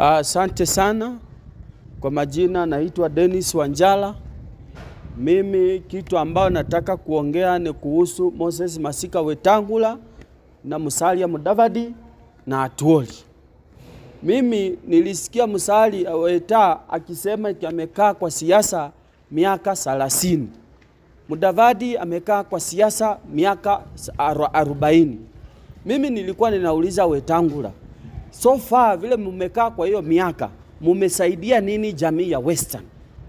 Asante sana. Kwa majina naitwa Dennis Wanjala. Mimi kitu ambayo nataka kuongea ni kuhusu Moses Masika Wetangula na Musalia Mudavadi na Atuoli. Mimi nilisikia Musalia Weta akisema eti amekaa kwa siasa miaka 30. Mudavadi amekaa kwa siasa miaka arobaini. Mimi nilikuwa ninauliza Wetangula, so far vile mumekaa kwa hiyo miaka mumesaidia nini jamii ya Western?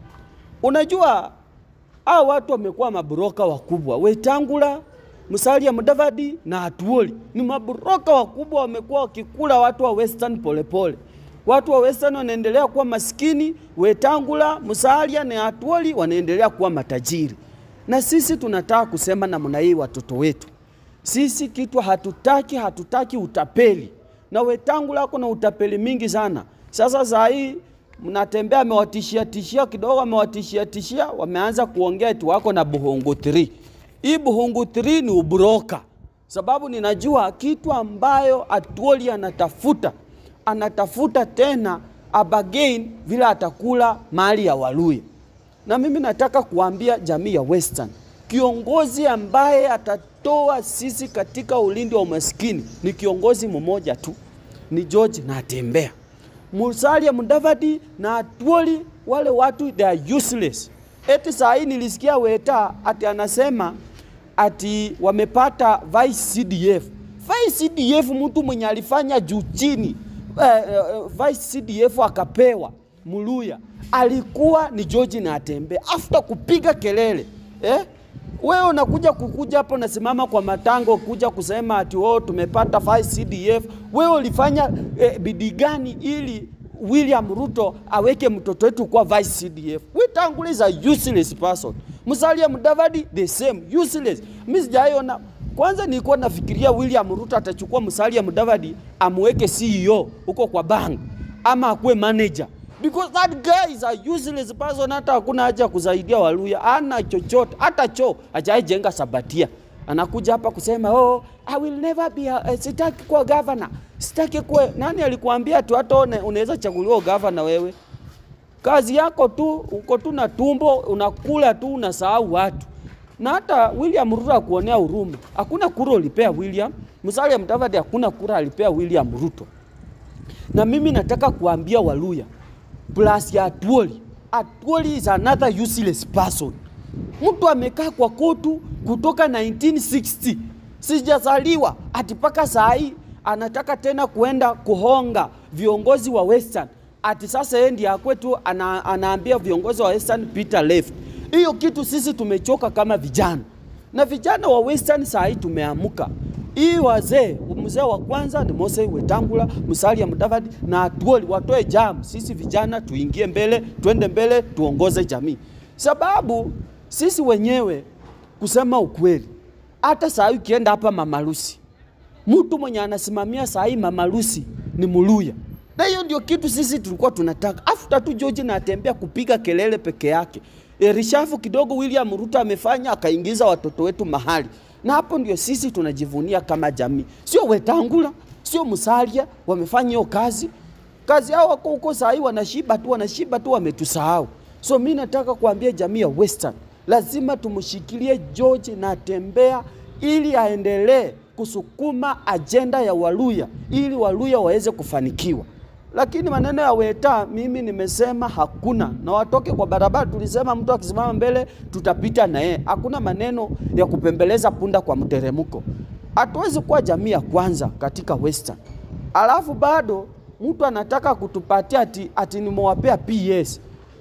Unajua hao watu wamekuwa mabroka wakubwa. Wetangula, Musalia Mudavadi na Atuoli ni mabroka wakubwa, wamekuwa wakikula watu wa Western polepole pole. Watu wa Western wanaendelea kuwa maskini, Wetangula, Musalia na Atuoli wanaendelea kuwa matajiri. Na sisi tunataka kusema namna hii watoto wetu, sisi kitu hatutaki, hatutaki utapeli. Na Wetangula kuna utapeli mingi sana. Sasa saa hii mnatembea, amewatishia tishia kidogo, amewatishia tishia, wameanza kuongea eti wako na Buhungu 3. Hii Buhungu 3 ni ubroka, sababu ninajua kitu ambayo Atuoli anatafuta, anatafuta tena abagain vile atakula mali ya Waluya. Na mimi nataka kuambia jamii ya Western, kiongozi ambaye atatoa sisi katika ulindi wa umaskini ni kiongozi mmoja tu, ni George Natembeya. Musalia Mudavadi na Atuoli, wale watu they are useless. Eti saa hii nilisikia Weta ati anasema ati wamepata vice CDF. Vice CDF mtu mwenye alifanya juu chini, eh, eh, vice CDF akapewa Muluya alikuwa ni George Natembeya after kupiga kelele eh? Wewe unakuja kukuja hapo nasimama kwa matango kuja kusema ati oh, tumepata 5 CDF. Wewe ulifanya eh, bidii gani ili William Ruto aweke mtoto wetu kwa vice CDF? Wetangula is a useless person. Musalia Mudavadi the same useless. Mimi sijaiona kwanza, nilikuwa nafikiria William Ruto atachukua Musalia Mudavadi amweke CEO huko kwa bank ama akuwe manager because that guy is a useless person. Hata hakuna haja kusaidia Waluya, ana chochote, hata choo hajaijenga Sabatia. Anakuja hapa kusema oh, I will never be a, uh, sitaki kuwa governor, sitaki kuwa. Nani alikuambia tu hata unaweza chaguliwa governor wewe? Kazi yako tu uko tu na tumbo unakula tu unasahau watu. Na hata William Ruto akuonea huruma. Hakuna kura ulipea William. Musalia Mudavadi hakuna kura alipea William Ruto. Na mimi nataka kuambia Waluya plus ya Atuoli. Atuoli is another useless person. Mtu amekaa kwa kotu kutoka 1960 sijazaliwa, ati mpaka saa hii anataka tena kuenda kuhonga viongozi wa Western, ati sasa yeye ndiye akwetu ana, anaambia viongozi wa Western Peter left. Hiyo kitu sisi tumechoka kama vijana, na vijana wa Western saa hii tumeamuka hii wazee, mzee wa kwanza ni Moses Wetangula, Musalia Mudavadi na Atuoli watoe jamu. Sisi vijana tuingie mbele, twende mbele, tuongoze jamii, sababu sisi wenyewe kusema ukweli, hata saa hii ukienda hapa Mamalusi, mtu mwenye anasimamia saa hii Mamalusi ni Muluya, na hiyo ndio kitu sisi tulikuwa tunataka. After tu George Natembeya kupiga kelele peke yake, erishafu kidogo William Ruto amefanya akaingiza watoto wetu mahali na hapo ndio sisi tunajivunia kama jamii, sio Wetangula, sio Musalia wamefanya hiyo kazi. Kazi yao wako huko saa hii wanashiba tu, wanashiba tu, wametusahau. So mi nataka kuambia jamii ya Western, lazima tumshikilie George Natembeya ili aendelee kusukuma ajenda ya Waluya ili Waluya waweze kufanikiwa. Lakini maneno ya Weta mimi nimesema hakuna, na watoke kwa barabara. Tulisema mtu akisimama mbele tutapita na yeye. Hakuna maneno ya kupembeleza punda kwa mteremko. Hatuwezi kuwa jamii ya kwanza katika Western, alafu bado mtu anataka kutupatia ati, ati nimewapea PS.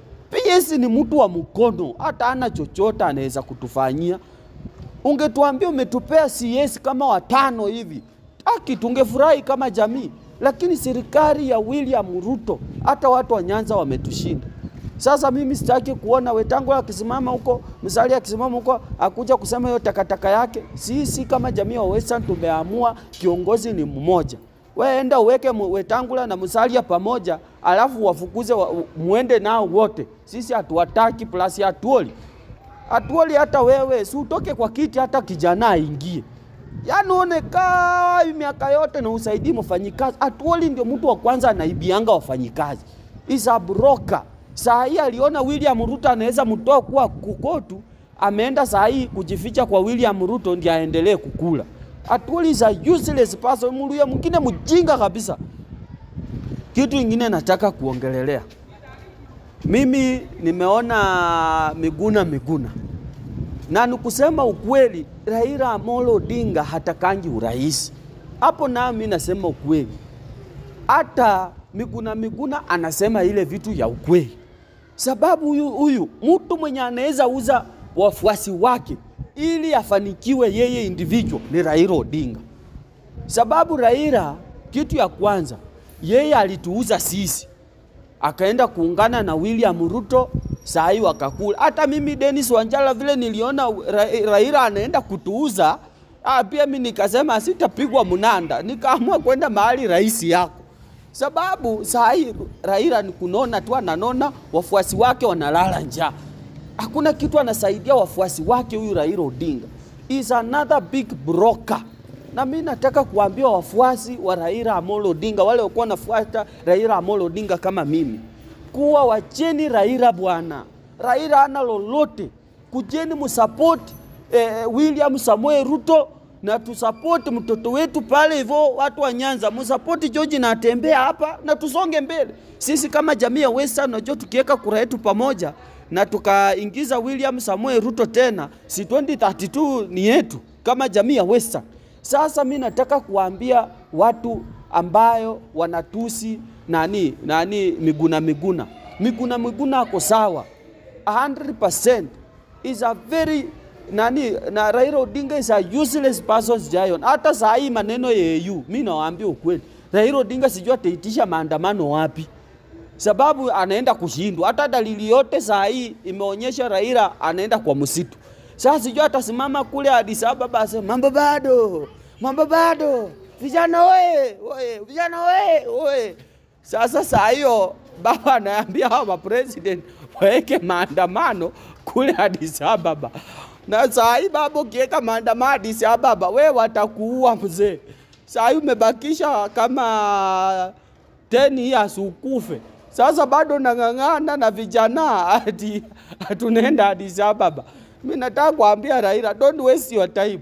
PS ni mtu wa mkono, hata ana chochote anaweza kutufanyia. Ungetuambia umetupea CS kama watano hivi, aki tungefurahi kama jamii lakini serikali ya William Ruto hata watu wa Nyanza wametushinda. Sasa mimi sitaki kuona Wetangula akisimama huko, Musalia akisimama huko akuja kusema hiyo takataka yake. Sisi kama jamii wa Western tumeamua kiongozi ni mmoja. We enda uweke Wetangula na Musalia pamoja, alafu wafukuze wa, muende nao wote. Sisi hatuwataki plus Atuoli. Atuoli hata wewe si utoke kwa kiti, hata kijana aingie Yaani unekaa hii miaka yote na usaidii mfanyikazi. Atuoli ndio mtu wa kwanza anaibianga wafanyikazi. Is a broker. Saa hii aliona William Ruto anaweza mtoa kuwa kukotu, ameenda saa hii kujificha kwa William Ruto ndiye aendelee kukula. Atuoli is a useless person, muluya mwingine mjinga kabisa. Kitu ingine nataka kuongelelea, mimi nimeona Miguna Miguna na nikusema ukweli, Raila Amolo Odinga hatakangi urais hapo, nami nasema ukweli. Hata Miguna Miguna anasema ile vitu ya ukweli, sababu huyu huyu mtu mwenye anaweza uza wafuasi wake ili afanikiwe yeye individual ni Raila Odinga, sababu Raila, kitu ya kwanza, yeye alituuza sisi akaenda kuungana na William Ruto, saa hii wakakula. Hata mimi Dennis Wanjala vile niliona Ra Raila anaenda kutuuza, ah, pia mimi nikasema sitapigwa mnanda, nikaamua kwenda mahali rais yako, sababu saa hii Raila ni kunona tu, ananona wafuasi wake wanalala njaa, hakuna kitu anasaidia wafuasi wake. Huyu Raila Odinga is another big broker na mi nataka kuambia wafuasi wa Raila Amolo Odinga, wale walikuwa wanafuata Raila Amolo Odinga kama mimi, kuwa wacheni Raila bwana. Raila ana lolote, kujeni msapoti eh, William Samoei Ruto na tusapoti mtoto wetu pale hivyo. Watu wa Nyanza msapoti George na atembea hapa na tusonge mbele. Sisi kama jamii ya Western, najua tukiweka kura yetu pamoja na tukaingiza William Samoei Ruto tena, si 2032 ni yetu kama jamii ya Western. Sasa mi nataka kuambia watu ambayo wanatusi nani nani Miguna Miguna, Miguna Miguna ako sawa 100% is a very nani na Raila Odinga is a useless person giant. Hata saa hii maneno ya EU, mi nawaambia ukweli, Raila Odinga sijui ataitisha maandamano wapi, sababu anaenda kushindwa. Hata dalili yote saa hii imeonyesha Raila anaenda kwa msitu. Sasa sijui atasimama kule Addis Ababa asema mambo bado, mambo bado, vijana oye, oye, vijana oye, oye. Sasa saa hiyo baba anaambia hawa mapresident waweke maandamano kule Addis Ababa, na saa hii baba ukiweka maandamano Addis Ababa, we watakuua mzee. Saa hii umebakisha kama 10 years ukufe. Sasa bado nang'ang'ana na vijana ati tunaenda Addis Ababa. Mimi nataka kuambia Raila, don't waste your time.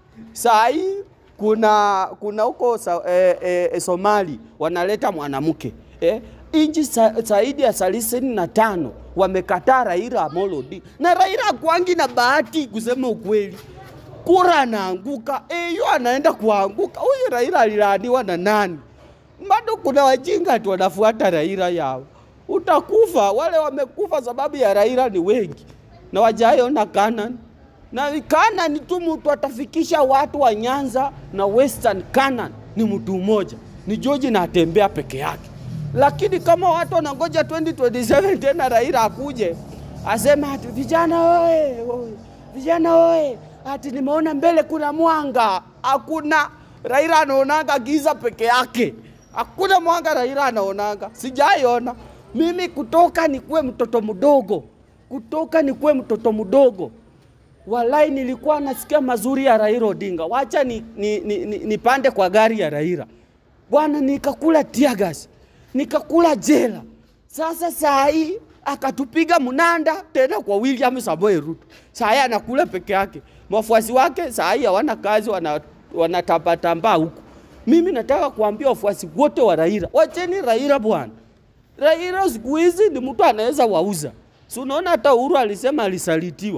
Saa hii kuna kuna huko sa, eh, eh, Somali wanaleta mwanamke eh, inchi zaidi ya thelathini na tano wamekataa Raila Amolo Odinga, na Raila kwangi na bahati kusema ukweli, kura anaanguka eyo anaenda kuanguka. Huyu Raila alilaaniwa na nani? Bado kuna wajinga tu wanafuata Raila yao, utakufa. Wale wamekufa sababu ya Raila ni wengi na wajaiona Canaan na Canaan tu mtu atafikisha watu wa Nyanza na Western Canaan ni mtu mmoja, ni George na atembea peke yake. Lakini kama watu wanangoja 2027 tena Raila akuje asema ati vijana oye, oye, vijana oye, ati nimeona mbele kuna mwanga. Hakuna, Raila anaonanga giza peke yake, hakuna mwanga Raila anaonanga, sijaiona mimi kutoka nikuwe mtoto mdogo kutoka nikuwe mtoto mdogo, walai nilikuwa nasikia mazuri ya Raila Odinga. Wacha ni, ni, ni, ni, nipande kwa gari ya Raila bwana, nikakula tiagas, nikakula jela. Sasa saa hii akatupiga mnanda tena kwa William Samoei Ruto. Saa hii anakula peke yake, wafuasi wake saa hii hawana kazi, wanatambatamba huku. Mimi nataka kuambia wafuasi wote wa Raila, wacheni Raila bwana. Raila siku hizi ni mtu anaweza wauza Si unaona hata Uhuru alisema alisalitiwa.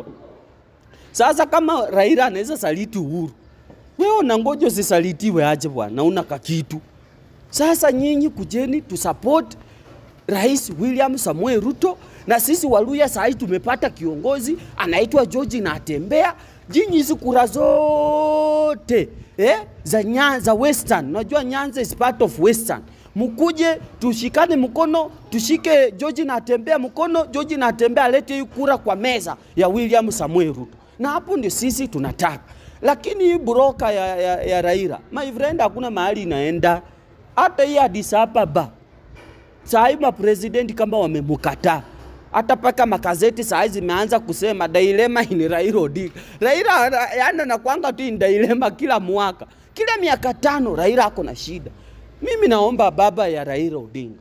Sasa kama Raila anaweza saliti Uhuru, wewe unangoja usisalitiwe aje bwana, una kakitu. Sasa nyinyi kujeni tusupport Rais William Samuel Ruto, na sisi Waluya saa hii tumepata kiongozi anaitwa George na atembea jinyi hizi kura zote eh, za Nyanza Western. Unajua Nyanza is part of Western mkuje tushikane mkono, tushike George na atembea mkono, George na atembea alete hii kura kwa meza ya William Samuel Ruto, na hapo ndio sisi tunataka. Lakini hii broka ya, ya, ya Raila my friend, hakuna mahali inaenda. Hata hii Addis Ababa saa hii mapresidenti kama wamemkataa hata paka makazeti saa hizi zimeanza kusema dilema ni Raila Odinga. Raila yana nakwanga tu ni dilema kila mwaka, kila miaka tano Raila ako na shida. Mimi naomba baba ya Raila Odinga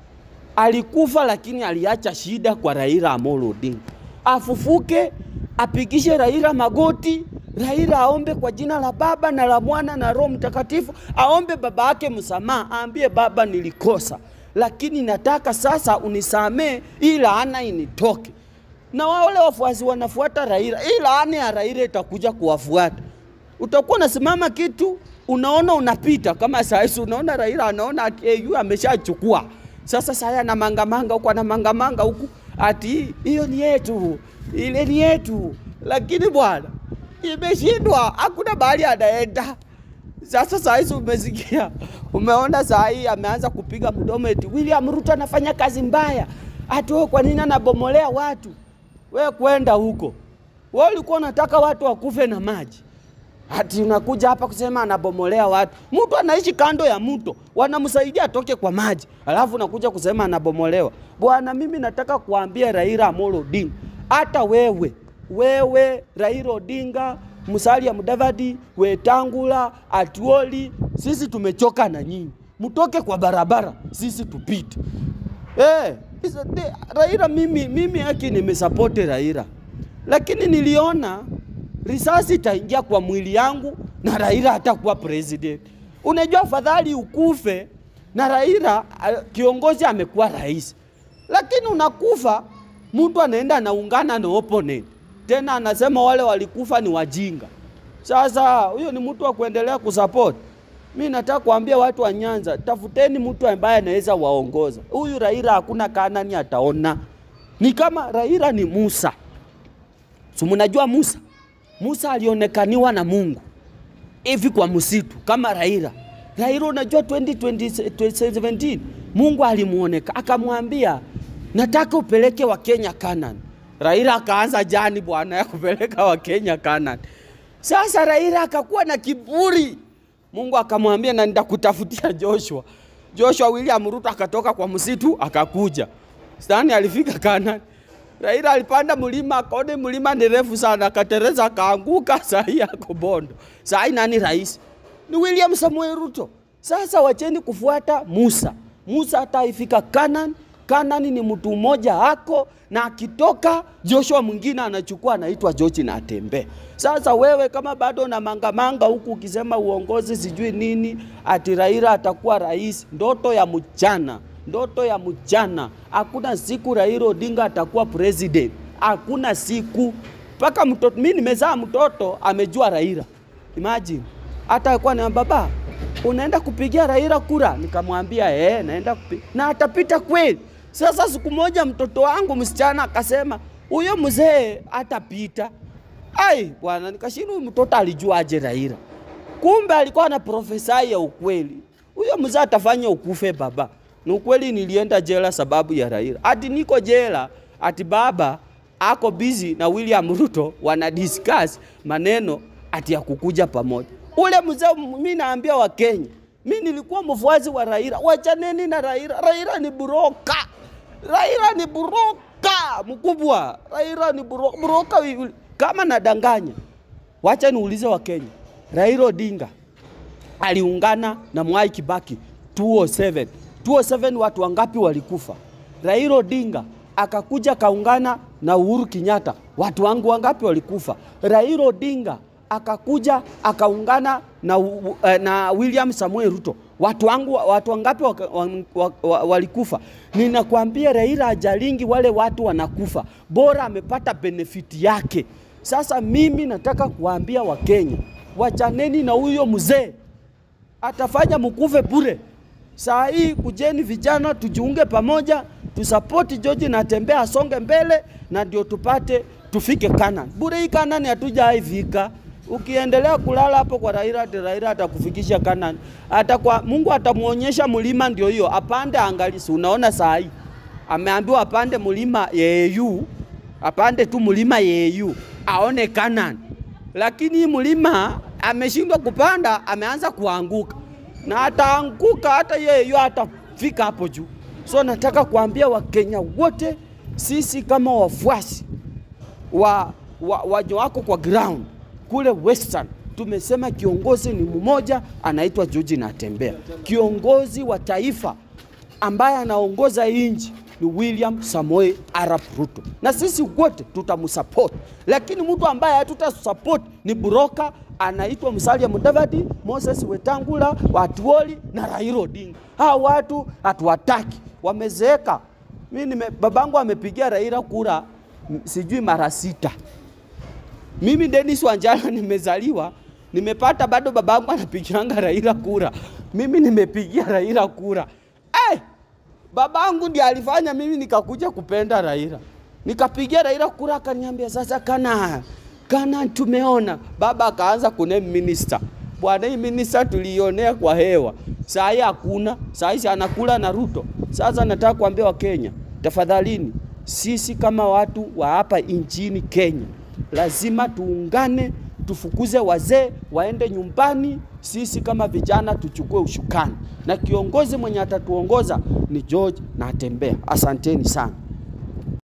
alikufa, lakini aliacha shida kwa Raila Amolo Odinga, afufuke, apigishe Raila magoti. Raila aombe kwa jina la Baba na la Mwana na Roho Mtakatifu, aombe baba yake msamaha, aambie baba, nilikosa lakini nataka sasa unisamee, hii laana initoke. Na wale wafuasi wanafuata Raila, hii laana ya Raila itakuja kuwafuata. Utakuwa unasimama kitu unaona unapita kama saa hizi, unaona Raila anaona ati AU ameshachukua sasa, saya na mangamanga huku ana mangamanga huku, ati hiyo ni yetu, ile ni yetu, lakini bwana imeshindwa, hakuna bahali anaenda. Sasa saa hizi umesikia, umeona saa hii ameanza kupiga mdomo eti William Ruto anafanya kazi mbaya, ati wewe kwa nini anabomolea watu? We kwenda huko, we ulikuwa unataka watu wakufe na maji, ati unakuja hapa kusema anabomolea watu. Mtu anaishi kando ya mto, wanamsaidia atoke kwa maji, alafu unakuja kusema anabomolewa. Bwana, mimi nataka kuambia Raila Amolo Odinga, hata wewe wewe Raila Odinga Musalia Mudavadi, Wetangula, Atuoli, sisi tumechoka na nyinyi, mtoke kwa barabara, sisi tupite. Eh, Raila mimi, mimi haki nimesapoti Raila, lakini niliona risasi itaingia kwa mwili yangu na Raila hatakuwa president. Unajua, afadhali ukufe na Raila kiongozi amekuwa rais, lakini unakufa mtu anaenda anaungana na opponent tena anasema wale walikufa ni wajinga. Sasa huyo ni mtu wa kuendelea kusupport. Mi nataka kuambia watu wa Nyanza, tafuteni mtu ambaye anaweza waongoza. Huyu Raila hakuna Kanani ataona. Ni kama Raila ni Musa. Si mnajua Musa? Musa alionekaniwa na Mungu hivi kwa msitu kama Raila. Raila unajua 2017 Mungu alimuoneka akamwambia, nataka upeleke wa Kenya Kanani. Raila akaanza jani bwana ya kupeleka Wakenya Kanani. Sasa Raila akakuwa na kiburi, Mungu akamwambia na nitakutafutia Joshua. Joshua William Ruto akatoka kwa msitu akakuja. Stani alifika Kanani. Raila alipanda mlima akaona mlima ni refu sana, akatereza akaanguka, saa hii ako Bondo. Saa hii nani rais? Ni William Samuel Ruto. Sasa wacheni kufuata Musa. Musa hata ifika Kanani Kanani ni mtu mmoja ako na akitoka Joshua mwingine anachukua anaitwa George na atembee. Sasa wewe kama bado na mangamanga huku ukisema uongozi sijui nini, ati Raila atakuwa rais, ndoto ya mchana, ndoto ya mchana. Hakuna siku Raila Odinga atakuwa president, hakuna siku. Mpaka mtoto mimi nimezaa mtoto amejua Raila, imagine. Hata alikuwa na baba, unaenda kupigia Raila kura? Nikamwambia eh, naenda kupiga na atapita kweli. Sasa siku moja mtoto wangu msichana akasema huyo mzee atapita. Ai bwana, nikashindwa mtoto alijuaje Raila? Kumbe alikuwa na profesai ya ukweli. Huyo mzee atafanya ukufe baba. Ni ukweli, nilienda jela sababu ya Raila. Ati niko jela, ati baba ako busy na William Ruto wana discuss maneno ati ya kukuja pamoja. Ule mzee, mimi naambia Wakenya, mimi nilikuwa mfuasi wa Raila. Wachaneni na Raila. Raila ni buroka. Raila ni buroka mkubwa. Raila ni buroka, buroka kama nadanganya. Wacha niulize Wakenya, Raila Odinga aliungana na Mwai Kibaki 207. 207 watu wangapi walikufa? Raila Odinga akakuja kaungana na Uhuru Kenyatta, watu wangu wangapi walikufa? Raila Odinga akakuja akaungana na, uh, na William Samuel Ruto, watu wangu watu wangapi waka, wa, wa, wa, walikufa? Ninakwambia Raila ajalingi wale watu wanakufa, bora amepata benefiti yake. Sasa mimi nataka kuambia Wakenya, wachaneni na huyo mzee, atafanya mkufe bure. Saa hii kujeni vijana, tujiunge pamoja, tusapoti George na tembea asonge mbele, na ndio tupate tufike Kanani. Bure hii Kanani hatujaifika. Ukiendelea kulala hapo kwa Raila, Raila atakufikisha Kanani. Hata kwa Mungu atamuonyesha mlima, ndio hiyo apande, angalia. Unaona saa hii ameambiwa apande mlima Yeyu, apande tu mlima Yeyu aone Kanani, lakini hii mlima ameshindwa kupanda, ameanza kuanguka na ataanguka hata yeye atafika hapo juu. So nataka kuambia Wakenya wote sisi kama wafuasi wa, wa, wajo wako kwa ground kule Western tumesema kiongozi ni mmoja anaitwa George Natembeya. Kiongozi wa taifa ambaye anaongoza nchi ni William Samoei Arap Ruto, na sisi wote tutamsupport, lakini mtu ambaye hatutasupport ni broka anaitwa Musalia Mudavadi, Moses Wetangula, Watuoli na Raila Odinga. Hawa watu hatuwataki, wamezeeka. Mimi nime, babangu amepigia Raila kura m- sijui mara sita. Mimi Dennis Wanjala nimezaliwa nimepata bado babangu anapigianga Raila kura, mimi nimepigia Raila kura. Eh, babangu ndiye alifanya mimi nikakuja kupenda Raila, nikapigia Raila kura, akaniambia sasa, kana kana tumeona. Baba akaanza kuname minister, bwana, hii minister tuliionea kwa hewa, saa hii hakuna, saa hii anakula na Ruto. Sasa nataka kuambia Wakenya, tafadhalini, sisi kama watu wa hapa nchini Kenya lazima tuungane, tufukuze wazee waende nyumbani. Sisi kama vijana tuchukue ushukani, na kiongozi mwenye atatuongoza ni George Natembeya. Asanteni sana.